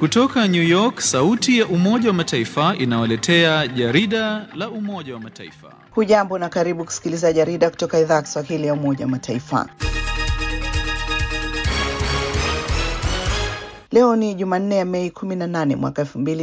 Kutoka New York, sauti ya Umoja wa Mataifa inawaletea jarida la Umoja wa Mataifa. Hujambo na karibu kusikiliza jarida kutoka idhaa ya Kiswahili ya Umoja wa Mataifa. Leo ni Jumanne ya Mei 18 mwaka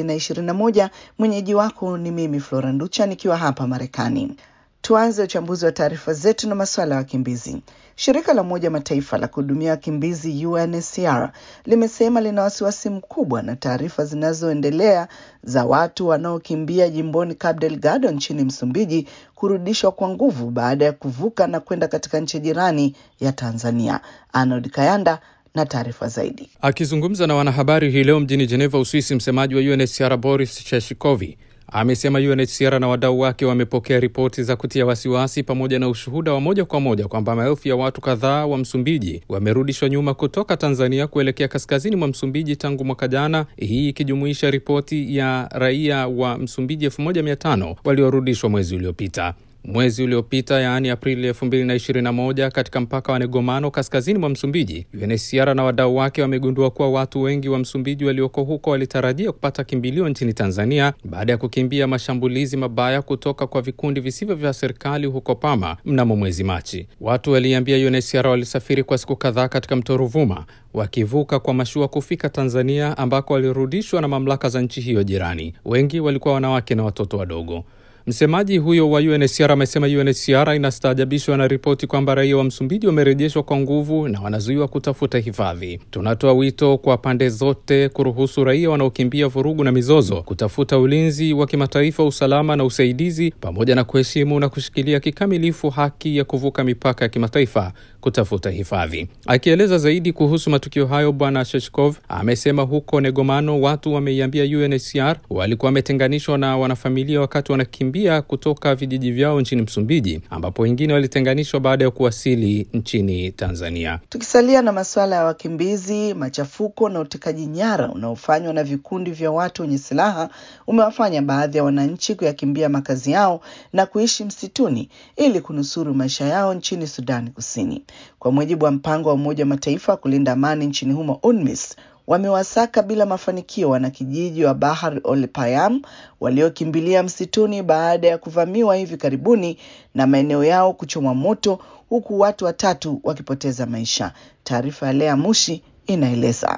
2021. Mwenyeji wako ni mimi Flora Nducha nikiwa hapa Marekani. Tuanze uchambuzi wa taarifa zetu na masuala ya wakimbizi. Shirika la Umoja Mataifa la kuhudumia wakimbizi UNHCR limesema lina wasiwasi mkubwa na taarifa zinazoendelea za watu wanaokimbia jimboni Cabo Delgado nchini Msumbiji kurudishwa kwa nguvu baada ya kuvuka na kwenda katika nchi jirani ya Tanzania. Arnold Kayanda na taarifa zaidi. Akizungumza na wanahabari hii leo mjini Geneva, Uswisi, msemaji wa UNHCR Boris Cheshikovi amesema UNHCR na wadau wake wamepokea ripoti za kutia wasiwasi pamoja na ushuhuda wa moja kwa moja kwamba maelfu ya watu kadhaa wa Msumbiji wamerudishwa nyuma kutoka Tanzania kuelekea kaskazini mwa Msumbiji tangu mwaka jana, hii ikijumuisha ripoti ya raia wa Msumbiji elfu moja mia tano waliorudishwa mwezi uliopita mwezi uliopita yaani Aprili elfu mbili na ishirini na moja katika mpaka wa Negomano kaskazini mwa Msumbiji, UNHCR na wadau wake wamegundua kuwa watu wengi wa Msumbiji walioko huko walitarajia kupata kimbilio nchini Tanzania baada ya kukimbia mashambulizi mabaya kutoka kwa vikundi visivyo vya serikali huko Pama mnamo mwezi Machi. Watu waliambia UNHCR walisafiri kwa siku kadhaa katika mto Ruvuma wakivuka kwa mashua kufika Tanzania ambako walirudishwa na mamlaka za nchi hiyo jirani. Wengi walikuwa wanawake na watoto wadogo. Msemaji huyo wa UNHCR amesema UNHCR inastaajabishwa na ripoti kwamba raia wa Msumbiji wamerejeshwa kwa nguvu na wanazuiwa kutafuta hifadhi. Tunatoa wito kwa pande zote kuruhusu raia wanaokimbia vurugu na mizozo kutafuta ulinzi wa kimataifa, usalama na usaidizi, pamoja na kuheshimu na kushikilia kikamilifu haki ya kuvuka mipaka ya kimataifa kutafuta hifadhi. Akieleza zaidi kuhusu matukio hayo, Bwana Sheshkov amesema huko Negomano watu wameiambia UNHCR walikuwa wametenganishwa na wanafamilia wakati wanakimbia kutoka vijiji vyao nchini Msumbiji, ambapo wengine walitenganishwa baada ya kuwasili nchini Tanzania. Tukisalia na masuala ya wakimbizi, machafuko na utekaji nyara unaofanywa na vikundi vya watu wenye silaha umewafanya baadhi ya wananchi kuyakimbia makazi yao na kuishi msituni ili kunusuru maisha yao nchini Sudani Kusini. Kwa mujibu wa mpango wa Umoja wa Mataifa kulinda amani nchini humo UNMISS, wamewasaka bila mafanikio wanakijiji wa Bahar Ol Payam waliokimbilia msituni baada ya kuvamiwa hivi karibuni na maeneo yao kuchomwa moto huku watu watatu wakipoteza maisha. Taarifa ya Lea Mushi inaeleza.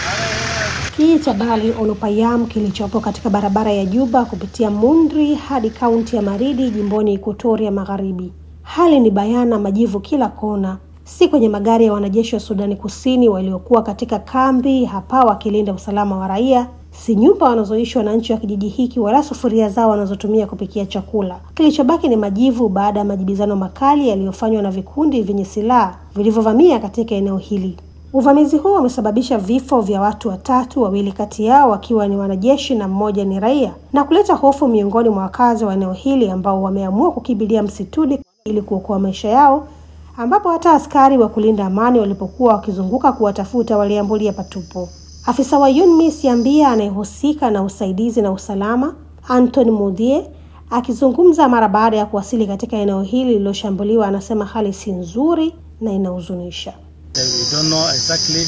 Kijiji cha Bahar Ol Payam kilichopo katika barabara ya Juba kupitia Mundri hadi kaunti ya Maridi jimboni Ekuatoria Magharibi. Hali ni bayana, majivu kila kona si kwenye magari ya wanajeshi wa Sudani Kusini waliokuwa katika kambi hapa wakilinda usalama wa raia, si nyumba wanazoishi wananchi wa kijiji hiki, wala sufuria zao wanazotumia kupikia chakula. Kilichobaki ni majivu baada ya majibizano makali yaliyofanywa na vikundi vyenye silaha vilivyovamia katika eneo hili. Uvamizi huo umesababisha vifo vya watu watatu, wawili kati yao wakiwa ni wanajeshi na mmoja ni raia, na kuleta hofu miongoni mwa wakazi wa eneo hili ambao wameamua kukimbilia msituni ili kuokoa maisha yao ambapo hata askari wa kulinda amani walipokuwa wakizunguka kuwatafuta waliambulia patupo. Afisa wa UNMISS Yambia anayehusika na usaidizi na usalama Anthony Mudhie akizungumza mara baada ya kuwasili katika eneo hili lililoshambuliwa, anasema hali si nzuri na inahuzunisha. Exactly,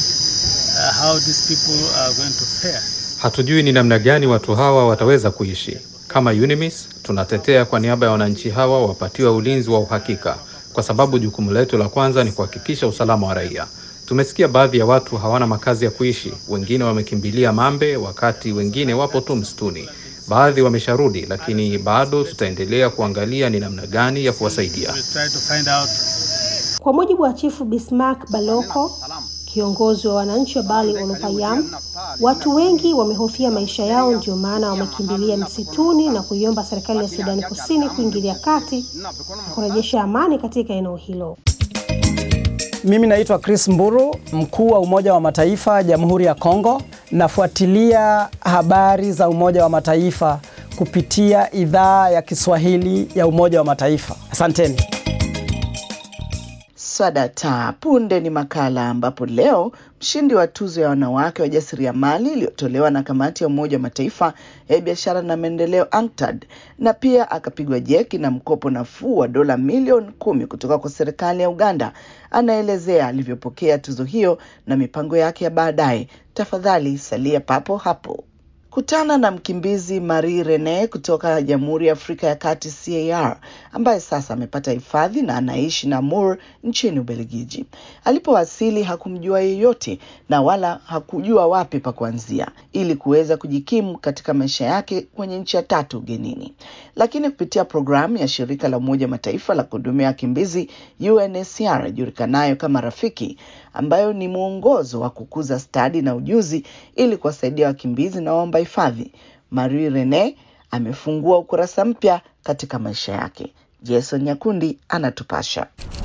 uh, hatujui ni namna gani watu hawa wataweza kuishi. Kama UNMISS tunatetea kwa niaba ya wananchi hawa wapatiwe ulinzi wa uhakika kwa sababu jukumu letu la kwanza ni kuhakikisha usalama wa raia. Tumesikia baadhi ya watu hawana makazi ya kuishi, wengine wamekimbilia Mambe, wakati wengine wapo tu msituni. Baadhi wamesharudi, lakini bado tutaendelea kuangalia ni namna gani ya kuwasaidia. Kwa mujibu wa Chifu Bismarck Baloko, kiongozi wa wananchi wa Bali Olopayam, watu wengi wamehofia maisha yao, ndio maana wamekimbilia msituni na kuiomba serikali ya Sudani Kusini kuingilia kati na kurejesha amani katika eneo hilo. Mimi naitwa Chris Mburu, mkuu wa Umoja wa Mataifa Jamhuri ya Kongo. Nafuatilia habari za Umoja wa Mataifa kupitia idhaa ya Kiswahili ya Umoja wa Mataifa. Asanteni. Swadata punde ni makala ambapo leo mshindi wa tuzo ya wanawake wajasiriamali iliyotolewa na kamati ya Umoja wa Mataifa ya biashara na maendeleo UNCTAD, na pia akapigwa jeki na mkopo nafuu wa dola milioni kumi kutoka kwa serikali ya Uganda. Anaelezea alivyopokea tuzo hiyo na mipango yake ya baadaye. Tafadhali salia papo hapo. Kutana na mkimbizi Marie Rene kutoka Jamhuri ya Afrika ya Kati CAR, ambaye sasa amepata hifadhi na anaishi Namur nchini Ubelgiji. Alipowasili hakumjua yeyote na wala hakujua wapi pa kuanzia ili kuweza kujikimu katika maisha yake kwenye nchi ya tatu ugenini. Lakini kupitia programu ya shirika la Umoja Mataifa la kuhudumia wakimbizi UNHCR ijulikanayo kama Rafiki, ambayo ni mwongozo wa kukuza stadi na ujuzi ili kuwasaidia wakimbizi na waomba hifadhi, Marie Rene amefungua ukurasa mpya katika maisha yake. Jason Nyakundi anatupasha.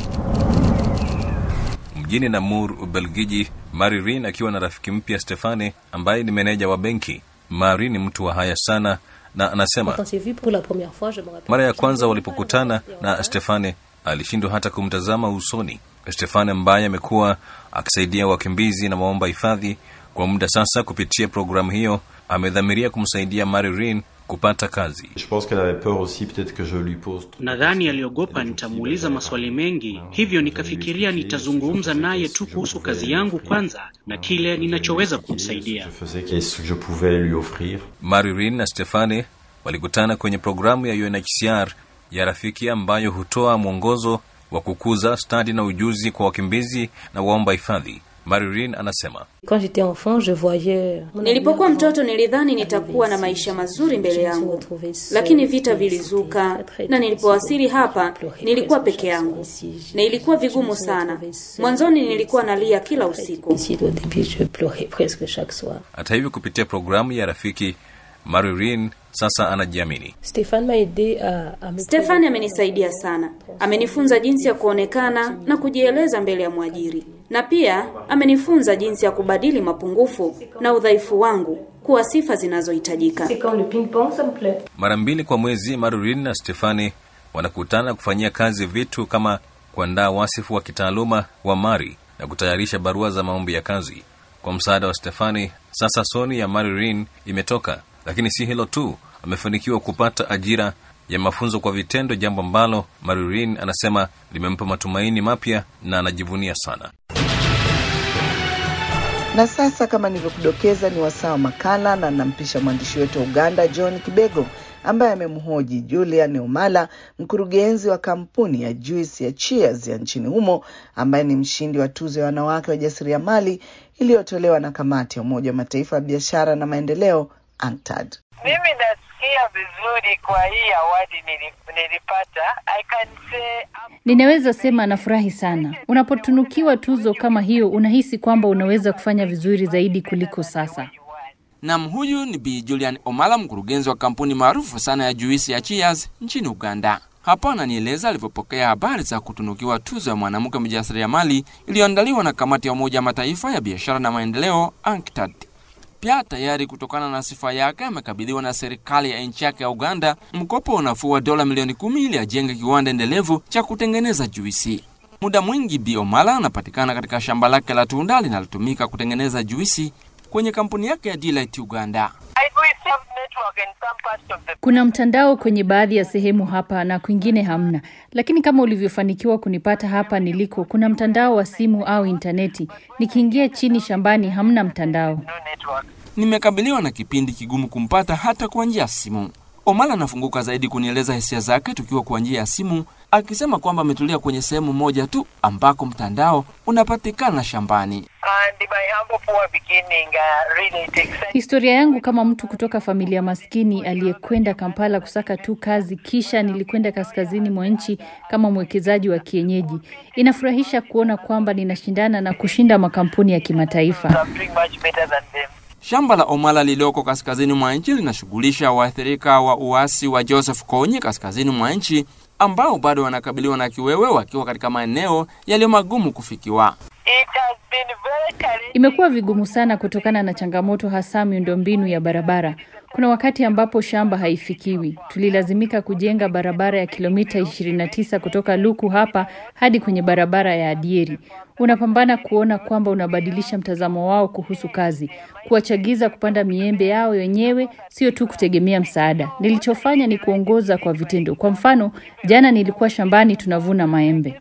Mjini Namur, Ubelgiji, Maririn akiwa na rafiki mpya Stefane ambaye ni meneja wa benki. Mari ni mtu wa haya sana na anasema mara ya kwanza walipokutana na Stefane alishindwa hata kumtazama usoni. Stefane ambaye amekuwa akisaidia wakimbizi na waomba hifadhi kwa muda sasa, kupitia programu hiyo amedhamiria kumsaidia Maririn kupata kazi. Nadhani aliogopa nitamuuliza maswali mengi, hivyo nikafikiria nitazungumza naye tu kuhusu kazi yangu kwanza na kile ninachoweza kumsaidia. Maririn na Stefane walikutana kwenye programu ya UNHCR ya Rafiki ambayo hutoa mwongozo wa kukuza stadi na ujuzi kwa wakimbizi na waomba hifadhi. Maririn anasema Nilipokuwa mtoto nilidhani nitakuwa na maisha mazuri mbele yangu, lakini vita vilizuka, na nilipowasili hapa nilikuwa peke yangu na ilikuwa vigumu sana. Mwanzoni nilikuwa nalia kila usiku. hata hivyo, kupitia programu ya Rafiki, Maririn sasa anajiamini. Stefani amenisaidia sana, amenifunza jinsi ya kuonekana na kujieleza mbele ya mwajiri, na pia amenifunza jinsi ya kubadili mapungufu na udhaifu wangu kuwa sifa zinazohitajika. Mara mbili kwa mwezi, Maririn na Stefani wanakutana kufanyia kazi vitu kama kuandaa wasifu wa kitaaluma wa Mari na kutayarisha barua za maombi ya kazi. Kwa msaada wa Stefani, sasa soni ya Maririn imetoka. Lakini si hilo tu, amefanikiwa kupata ajira ya mafunzo kwa vitendo, jambo ambalo Maririn anasema limempa matumaini mapya na anajivunia sana. Na sasa kama nilivyokudokeza, ni wasaa wa makala, na nampisha mwandishi wetu wa Uganda John Kibego ambaye amemhoji Julian Omala, mkurugenzi wa kampuni ya juisi ya Cheers ya nchini humo, ambaye ni mshindi wa tuzo ya wanawake wajasiriamali iliyotolewa na kamati ya Umoja wa Mataifa ya biashara na maendeleo UNCTAD. Mimi nasikia vizuri kwa hii awadi nilipata. I can say I'm... Ninaweza sema nafurahi sana. Unapotunukiwa tuzo kama hiyo, unahisi kwamba unaweza kufanya vizuri zaidi kuliko sasa. Nam, huyu ni Bi Julian Omala, mkurugenzi wa kampuni maarufu sana ya juisi ya Cheers nchini Uganda. Hapo ananieleza alivyopokea habari za kutunukiwa tuzo ya mwanamke mjasiriamali iliyoandaliwa na kamati ya Umoja wa Mataifa ya biashara na maendeleo UNCTAD. Pia tayari kutokana na sifa yake amekabidhiwa na serikali ya nchi yake ya Uganda mkopo unafuu wa dola milioni kumi ili ajenge kiwanda endelevu cha kutengeneza juisi. Muda mwingi Bi Omala anapatikana katika shamba lake la tunda linalotumika kutengeneza juisi kwenye kampuni yake ya Delight Uganda. Kuna mtandao kwenye baadhi ya sehemu hapa na kwingine hamna, lakini kama ulivyofanikiwa kunipata hapa niliko, kuna mtandao wa simu au intaneti. Nikiingia chini shambani hamna mtandao. Nimekabiliwa na kipindi kigumu kumpata hata kwa njia ya simu. Omala anafunguka zaidi kunieleza hisia zake tukiwa kwa njia ya simu, akisema kwamba ametulia kwenye sehemu moja tu ambako mtandao unapatikana shambani. Historia yangu kama mtu kutoka familia maskini aliyekwenda Kampala kusaka tu kazi, kisha nilikwenda kaskazini mwa nchi kama mwekezaji wa kienyeji. Inafurahisha kuona kwamba ninashindana na kushinda makampuni ya kimataifa. Shamba la Omala lililoko kaskazini mwa nchi linashughulisha waathirika wa uasi wa Joseph Kony kaskazini mwa nchi ambao bado wanakabiliwa na kiwewe wakiwa katika maeneo yaliyo magumu kufikiwa. Imekuwa vigumu sana kutokana na changamoto hasa miundombinu ya barabara. Kuna wakati ambapo shamba haifikiwi. Tulilazimika kujenga barabara ya kilomita 29 kutoka Luku hapa hadi kwenye barabara ya Adieri. Unapambana kuona kwamba unabadilisha mtazamo wao kuhusu kazi, kuwachagiza kupanda miembe yao wenyewe, sio tu kutegemea msaada. Nilichofanya ni kuongoza kwa vitendo. Kwa mfano, jana nilikuwa shambani tunavuna maembe.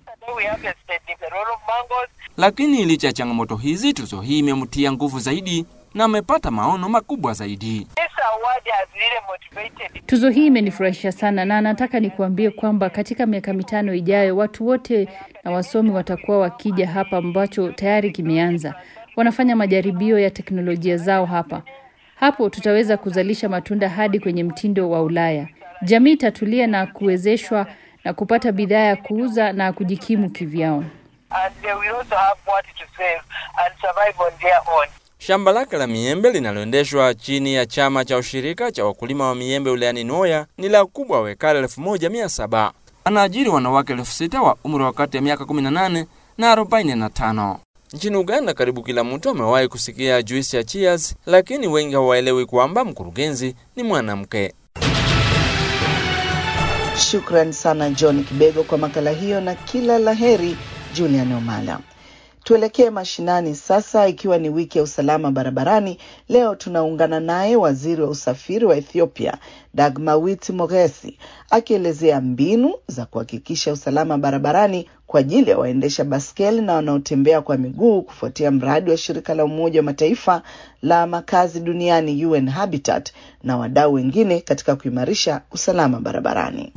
Lakini licha ya changamoto hizi, tuzo hii imemtia nguvu zaidi na amepata maono makubwa zaidi. Tuzo hii imenifurahisha sana na nataka nikuambie kwamba katika miaka mitano ijayo watu wote na wasomi watakuwa wakija hapa, ambacho tayari kimeanza. Wanafanya majaribio ya teknolojia zao hapa. Hapo tutaweza kuzalisha matunda hadi kwenye mtindo wa Ulaya. Jamii itatulia na kuwezeshwa na kupata bidhaa ya kuuza na kujikimu kivyao. Shamba lake la miembe linaloendeshwa chini ya chama cha ushirika cha wakulima wa miembe wilayani Noya ni la kubwa wa ekari elfu moja mia saba. Anaajiri wanawake elfu sita wa umri wa kati ya miaka 18 na 45. Nchini Uganda, karibu kila mtu amewahi kusikia juisi ya Cheers, lakini wengi hawaelewi kwamba mkurugenzi ni mwanamke. Shukran sana John Kibego kwa makala hiyo na kila laheri Julian Omala. Tuelekee mashinani sasa, ikiwa ni wiki ya usalama barabarani. Leo tunaungana naye waziri wa usafiri wa Ethiopia Dagmawit Mogesi akielezea mbinu za kuhakikisha usalama barabarani kwa ajili ya waendesha baskeli na wanaotembea kwa miguu kufuatia mradi wa shirika la Umoja wa Mataifa la makazi duniani UN Habitat na wadau wengine katika kuimarisha usalama barabarani.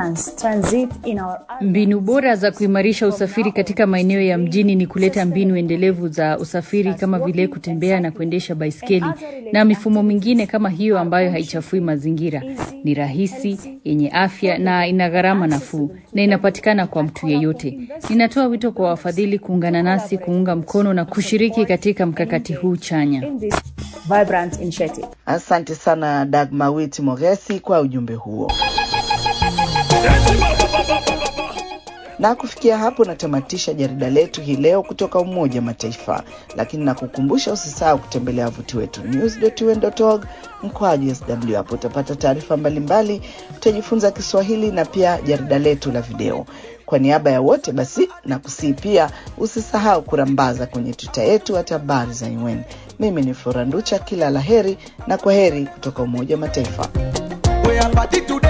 Mbinu bora za kuimarisha usafiri katika maeneo ya mjini ni kuleta mbinu endelevu za usafiri kama vile kutembea na kuendesha baiskeli na mifumo mingine kama hiyo ambayo haichafui mazingira. Ni rahisi, yenye afya na ina gharama nafuu na inapatikana kwa mtu yeyote. Ninatoa wito kwa wafadhili kuungana nasi kuunga mkono na kushiriki katika mkakati huu chanya. Asante sana Dagmawit Mogesi kwa ujumbe huo. Na kufikia hapo natamatisha jarida letu hii leo kutoka Umoja wa Mataifa, lakini nakukumbusha usisahau kutembelea wavuti wetu news.un.org mkwaju sw. Hapo utapata taarifa mbalimbali, utajifunza Kiswahili na pia jarida letu la video. Kwa niaba ya wote basi, na kusii pia usisahau kurambaza kwenye tuta yetu hata habari za UN. Mimi ni Flora Nducha, kila la heri na kwa heri kutoka Umoja wa Mataifa.